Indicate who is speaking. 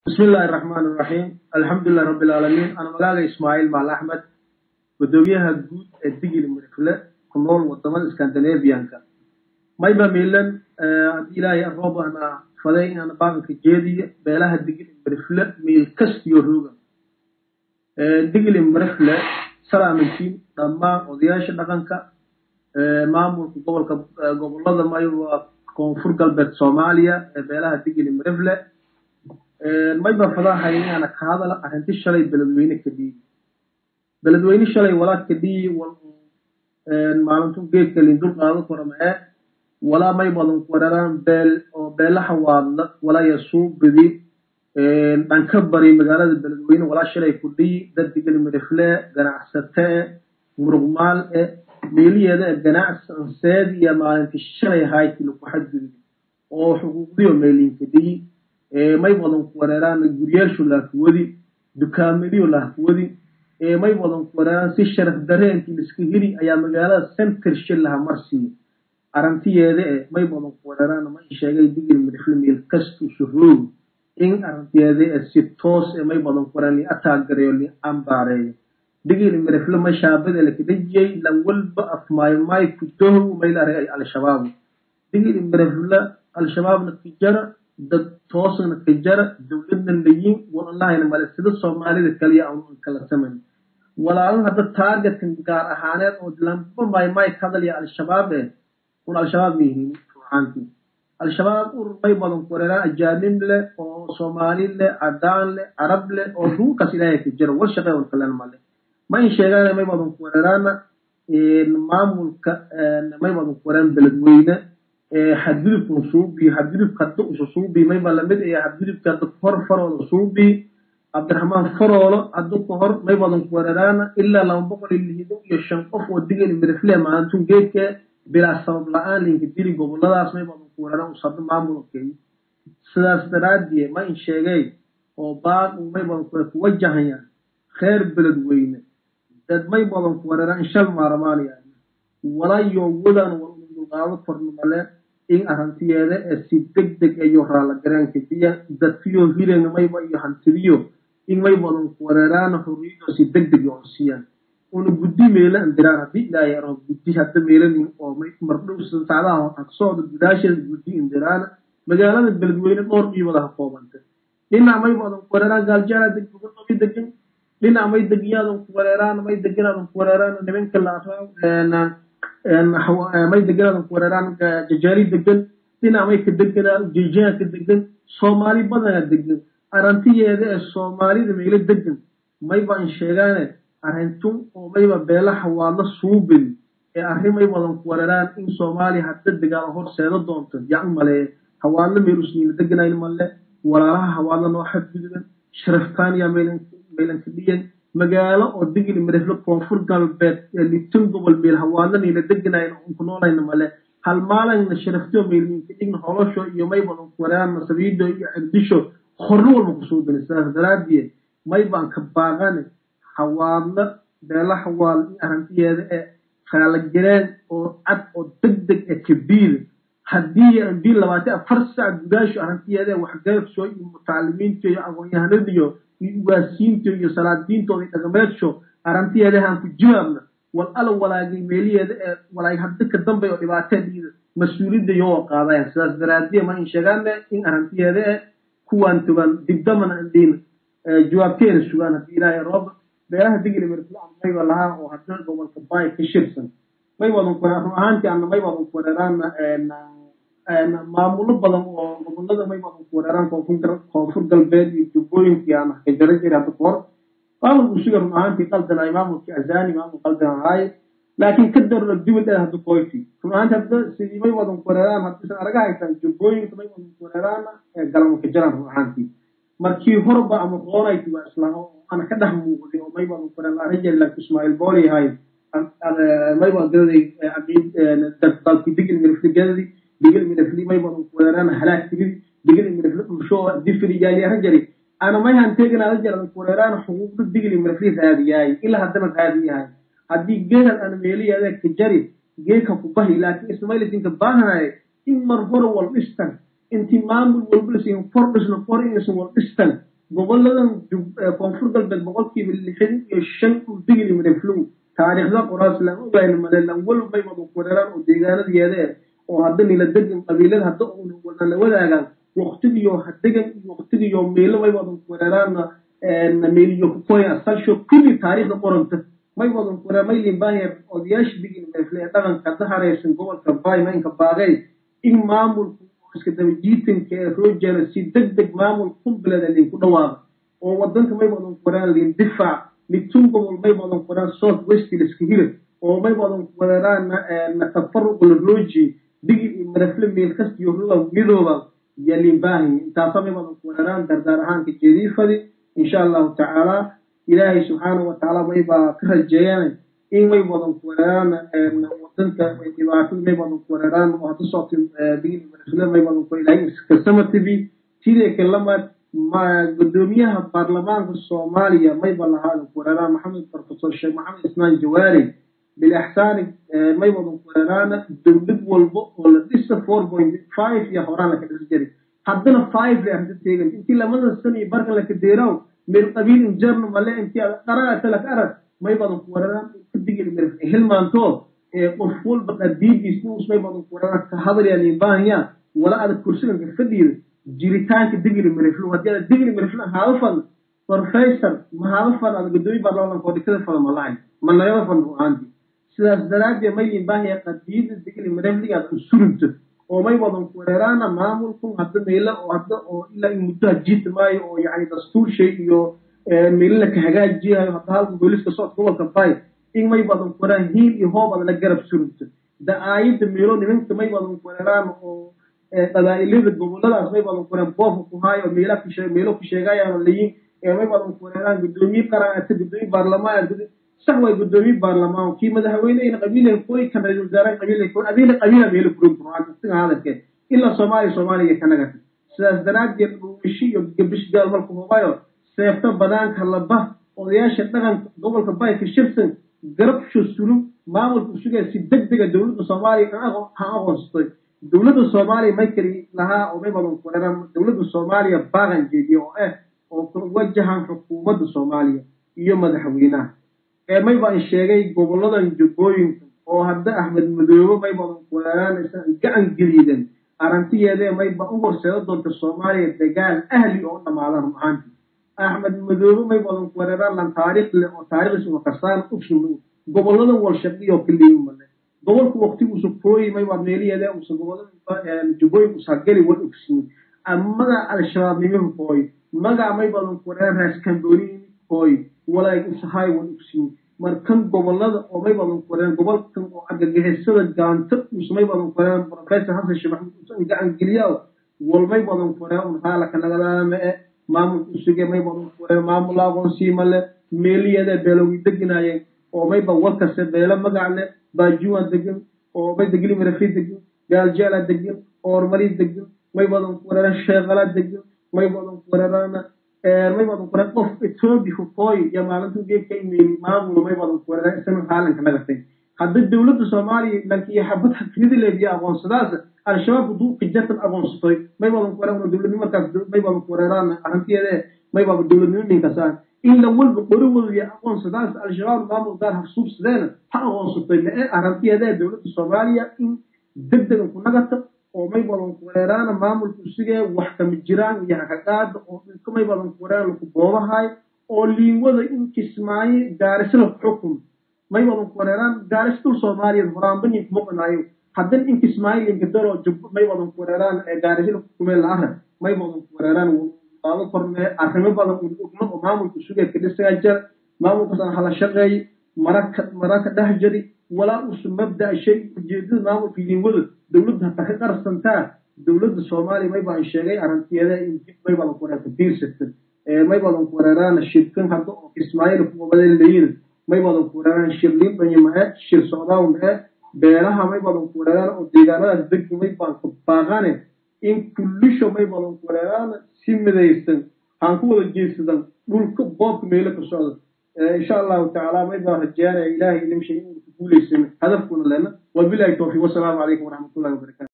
Speaker 1: bismi illaahi raxmaan iraxiim alxamdulilahi rabbi alcaalamiin ana magaaga ismaaciil maal axmed gudoomiyaha guud ee digili mirifle ku nool wadamada scandinavianka mayba miilan haddii ilaahay roob ana faday inaan baaqanka jeediyo beelaha digili mirifle miil kastiyo rooga digili mirifle salaamantiin dhammaan odayaasha dhaqanka maamulka gobolka gobolada mayo waa koonfur galbeed soomaaliya ee beelaha digili mirifle mayba fadahay inaana ka hadala arrinti shalay beledweyne ka dhiibi beledweyne shalay walaa ka dhiiyi maalintu geedka lindul qaado koramee walaa may badan wararaan beel oo beelaha waadla walaa yasuu bidi dhanka bari magaalada beledweyne walaa shalay ku dhiyi dad digili mirifle ganacsate muruqmaal e meeliyeeda e ganacsanseed iyo maalinti shalay hayti lagu xadgudbi oo xuquuqdiyo meelinka dhiyi may badan ku wareeraan guryaashu laafwadi dukaamadiyo laafwadi may badan ku wareeraan si sharaf dareenkii liska heli ayaa magaalada center shil laha marsiiya arrintiyeeda e may badan ku wareeraan may sheegay digil midifle meel kastu suroogi in arrintiyeeda e si toos e may badan ku wareeraan li ataagareeyo li ambaareeyo digil midifle may shaabada lakadajiyey lan walba afmaaymaay ku dohow may la argay al-shabaab digil midifle al-shabaabna kijara dad toosna ka jara dowladna layin walahayna male sida soomaalida kaliya aan kala samayn walaalin hadda taargetka gaar ahaaneed oo lamba maymay ka hadalaya al-shabaab eh un al-shabaab ma yihiin ruuxaantii al-shabaab urur may badan ku wareeraan ajaanib leh oo soomaali leh cadaan leh carab leh oo dhulkaas ilaahay ka jira war shaqee on kalen male ma in sheegaan may badan ku wareeraana maamulka may badan ku wareeraan beledweyne xadgudubka suubi xadgudubka hadda usu suubi mayba lamid ee xadgudubka hadda hor faroola suubi cabdiraxmaan faroolo hadda ka hor may badan ku weeraraana ilaa laba boqol iyo lixdan iyo shan qof oo digeli mirifle maalintun geedka bilaa sabab la-aan linka dili goboladaas may badan ku weeraraan usabda maamulkeeyo sidaas daraadie ma in sheegay oo baaq may badan ku ku wajahaya kheer beledweyne dad may badan ku weeraraan shal maaramaanaya walayo wadan walqaado kornamale in arrantiyeeda ee si deg deg iyo raalla garaanka biya dadkiyo hilen mayba iyo hantidiyo in may badan ku wareeraan xurriyado si deg deg oo siiyaan una guddi meela andiraan haddii ilaahay aro guddi hadda meelanin oo mardhow saacadaha agsooda gudaasheeda guddi indiraan magaalada beledweyne dhowr dhiibada ha koobanta dhinac may badan ku wareeraan gaaljaala degmay degan dhinac may degiyaadan ku wareeraan may deganaadan ku wareeraan nimanka la may deganaadan ku wareeraan jajaali degan dhinac may ka deganaa jejaa ka degan soomaali badana degan arrantiyeeda ee soomaalida meelo degan mayba in sheegaane arrintun oo mayba beelaha waadla suubin ee arrin may badan ku wareeraan in soomaaliya hadda degaalo horseeda doonto yan male hawaadla meel usniila deganayn male walaalaha hawaadla noo xadgudban sharaftaaniya meelanka dhiyan magaalo oo digili mirifle koonfur galbeed ee litin gobol meel hawaadla niila deganayn ku noolayna male hal maalina sharaftiyo meelminka dhigna holosho iyo may badan ku wareeraan masabiido iyo cegdisho horno walba kusuubin sidaas daraadiye may baan ka baaqane hawaadla beela hawaal in arrintiyeeda ee khaalagareen oo cad oo deg deg ee kabiil haddii bii labaatan afar sac gudaasho arrintiyeeda ee waxgarabsho iyo mutacalimiinta iyo aqoon-yahanadiyo iyo ugaasiinta iyo salaadiintooda iyo dhaqameedsho arrintiyeedahaan ku jawaabna wal ala walaagay meeliyeeda ee walaag hadda ka dambe oo dhibaateediida mas-uuliyadda iyoo qaadayan sidaas daraadiye ma in sheegaane in arrintiyeeda ee kuwaan togan dibdamana indhiin jawaabteena sugaan haddii ilaahay roob beelaha digili mirflaan mayba lahaa oo hadda gobolka baay ka shirsan may wadan ku run ahaantii ana may wadan ku wareeraana maamulo badan oo gobolada may wadan ku wareeraan koonfur galbeed iyo jubbooyinkii aan ka jara jiray hadda kahor maamulku siga run ahaantii qaldanay maamulkii azani maamul qaldan ahaaye laakiin ka darno dibad ee hadda koyti run ahaantii hadda sidii may wadan ku wareeraan haddiisan araga haytaan jubbooyinka may wadan ku wareeraana galama ka jaraan run ahaantii markii horba ama qoonayti waa islaam oo ana ka dhex muuqday oo may wadan ku wareeraan rajal ismaaciil booli ahay may waa gadaday dalkii digil mirifli gadadi digil mirifli may badan ku weeraan halaag tigidi digil mirifli dhulsho difri jaaliyahan jari ana may hanteeganaada jaran ku weeraan xuquuqda digil mirifli raadiyaay ilaa haddana raadiyahay haddii geedan ana meeliyaada ka jari geeka ku bahi laakiin ismailistinka baahanaye in mar hore wal dhistan intii maamul walba lasiin for dhisna for inaysan wal dhistan goboladan koonfur galbeed boqolkiiba lixdan iyo shan uu digili mareflow taariikhda qoraas lan ogayn male lan walow may wada kureeraan oo deegaanadeeda eh oo hadda nila degan qabiilada hadda una wadana wadaagaan waqtigiyo hadegan iyo waqtigiyo meelo may wadan kureeraana meeliyo kukoya asalsho kulli taariikhda qoranta may wadan kureer may limbaahiya odayaasha digili marefle ee dhaqanka hadda haraysan gobolka baay maynka baaqey in maamulku iska daba jiitanka ee roojana si deg deg maamul kumbilada linku dhawaaqa oo wadanka may wadan kuraan lin difaac litun gobol may wadan kuraan south west liska hira oo may wadan kuraan na tafaruq la rooji digi iyo marafle meel kasta iyo ruga midooba ya limbaahi intaasa may wadan kuraan dardaar ahaanka jediifadi insha allahu tacaala ilaahay subxaanahu watacaala may baa ka rajeeyana in may wadan kuraan wadanka dhibaatada may wadan kuraan oo hadda socota digili marafle may wadan ku ilaahay kasamatibi tidee kalamad gudoomiyaha baarlamaanka soomaaliya mayba lahaada kureeraan maxamed profesor sheekh maxamed ismaan jawaari bilixsaani may wadan kureeraana dowlad walba oo la dhisa four point five iyo horaan laka dhisi jiray haddana five le arda teegan intii lamada san iyo barkan laka deeraw meel qabiil injerno male intii qaraata laka arag may badan kureeraan kadigil mir hilmaanto qof walba qadiidiis nuus may badan kureeraan ka hadalyaa liibaahaya wala adag kursiganka fadhiida jiritaanka digli mariflu haddii aad digli mariflu haaba fadn professor ma haaba fadn aad gudoomiye baarlamaanka oo dhikada fada ma lahayn ma nagaba fadn ru'aantii sidaas daraaddeed may limbaahiya qadiida digli marifliga aad usurunto oo may wadan kureeraana maamulku hadda meelo oo hadda oo ilaa in muddo hajiita maayo oo yacni dastuur shay iyo meelo la ka hagaajiyayo hadda halka booliska socodka gobolka bay in may wadan kureeraan hiil iyo hoob aad la garab surunto da aayadda meelo nimanka may wadan kureeraan oo qabaa'ilada goboladaas may badan kureen boofka ku haayo meela ku sheeg meelo ku sheegayaan layin ee may badan kureeraan gudoomiye qaraata gudoomiye baarlamaan sax way gudoomiye baarlamaan kii madaxweyneyna qabiilay koy kan ra-iisul wasaare qabiilay koy abiila qabiila meelo kurin quraan siga hadalke ila soomaaliya soomaaliya kanaga sidaas daraaddeed dhuumishi iyo gabish gaal marku hubayo seefta banaanka laba odayaasha dhaqanka gobolka bayka shirsan garabsho sulub maamulka sugaya si deg dega dowladda soomaaliya ha aqoonsatay dowladda soomaaliya may keli lahaa oo may badan kureeraan dowladda soomaaliya baaqan jeediye oo ah oo ku wajahan xukuumadda soomaaliya iyo madaxweynaha ee may baan sheegay goboladan jubbooyinka oo hadda axmed madoobe may badan kureeraan gacan geliidan aragtiyeedee may ba u horseeda doonta soomaaliya dagaal ahli oo dhamaadan ru'aantii axmed madoobe may badan kureeraan lan taariikh leh oo taariikhdiis uma kasaan usulu goboladan walshaqiyo kaliimale gobolku waqtiguusa kooyi may waa meeliyeede usa gobolada jubbooyin usageli wal ogsiin amaga al-shabaab nimahu kooy maga may badan kureeraan raaskambooni kooy walaag usahay wal ogsiin markan gobolada oo may badan kureeraan gobolkan oo argagixisada gaanta usa may badan kureeraan professor xasan sheekh maxamed usan gacan geliyaa wal may badan kureeraan un haalaka nagadaama e maamulka usuge may badan kureeraan maamul aqoonsiima le meeliyeede beelowi deginaayeen oo mayba walkase beelo magac leh baajuwa degan oo may degli marafi degan gaaljaala degan oormali degan may badan kureeraan sheekala degan may badan kureeraan may badan kureeraan qof etoobiya kooy iyo maalinta geedka imeeli maamul may badan kureeraan isana haalanka nagatay hadda dowladda soomaaliya dhankiyo xabad haknida leediya aqoonsadaas al-shabaab duuqi jatan aqoonsatoy may badan kureeraan dowladnimo markaas may badan kureeraan arrintiyeede may baaba dowladnimo ninkasaan in la walba qorowooda aqoonsadaas al-shabaab maamul gaar harsuubsadeena ha aqoonsatay lee aragtiyeedee dowladda soomaaliya in deg degan ku nagata oo may badan kureeraana maamulka usigee wax kama jiraan iyo hakaqaada oo dhulka may badan kureeraan laku boobahay oo liinwada in kismaayo gaarisla xukum may badan kureeraan gaaris dul soomaaliya horaanbanin kuma qanaayo haddana in kismaayo linkadaro jubbo may badan kureeraan gaarisla xukumee la arag may badan kureeraan qaado kornee arrimo badan ugma oo maamulka sugeedka dhisaga jar maamulkaasaan hala shaqeey maraka maraka dhex jari walaa usu mabda shay ujeedada maamulka liinwada dowladda hata ka qarsantaa dowladda soomaaliya may baan sheegay aragtiyeeda in dib may badan kureerta biirsata may badan kureeraan shirkan hadda oo kismaayil kuwabada leeyin may badan kureeraan shirliin dhanyamae shir socdaawnae beelaha may badan kureeraan oo deegaanadaas degdi may baan baaqane in kullisho may badan kureeraan si midaysan aan ku wada jeedsadan dhulka boobka meelo ka socda insha allahu tacaala may baan rajeynaya ilahay idin shay inuu ku guulaysan hadafkuna lena wabilahi towfiiq wasalaamu calaykum waraxmatullahi wabarakatu